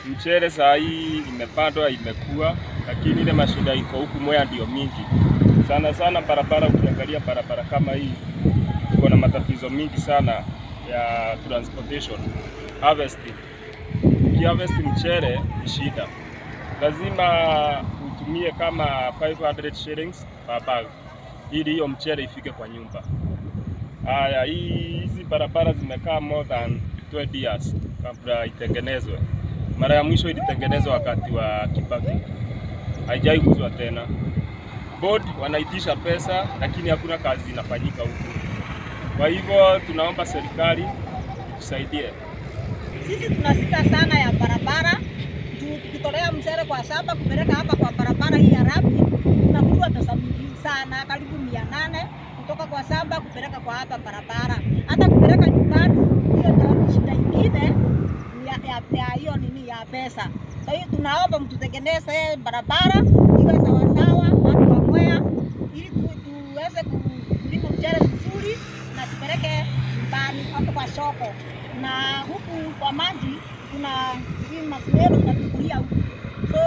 mchele saa hii imepandwa imekuwa, lakini ile mashida iko huku Mwea ndio mingi sana sana. Barabara, ukiangalia barabara kama hii iko na matatizo mingi sana ya transportation, harvesting. Ukiharvest mchele ni shida, lazima utumie kama 500 shillings per bag ili hiyo mchele ifike kwa nyumba. Haya, hii hizi barabara zimekaa more than 20 years kabla itengenezwe. Mara ya mwisho ilitengenezwa wakati wa Kibaki, haijai kuzwa tena. Board wanaitisha pesa, lakini hakuna kazi inafanyika huku. Kwa hivyo tunaomba serikali itusaidie. Sisi tuna shida sana ya barabara juu tukitolea mchele kwa shamba kupeleka hapa kwa barabara hii ya rami tunakutwa pesa mingi sana, karibu mia nane kutoka kwa shamba kupeleka kwa hapa barabara. Hata kupeleka nyumbani, hiyo ndio shida ingine ya- ya ya hiyo nini ya pesa. Kwa hiyo tunaomba mtutengeneze barabara iwe sawasawa, watu wa Mwea, ili tu- tuweze kulima mchele vizuri na tupeleke nyumbani hapo kwa soko na huku kwa maji kuna hii masimero tunachukulia huku, so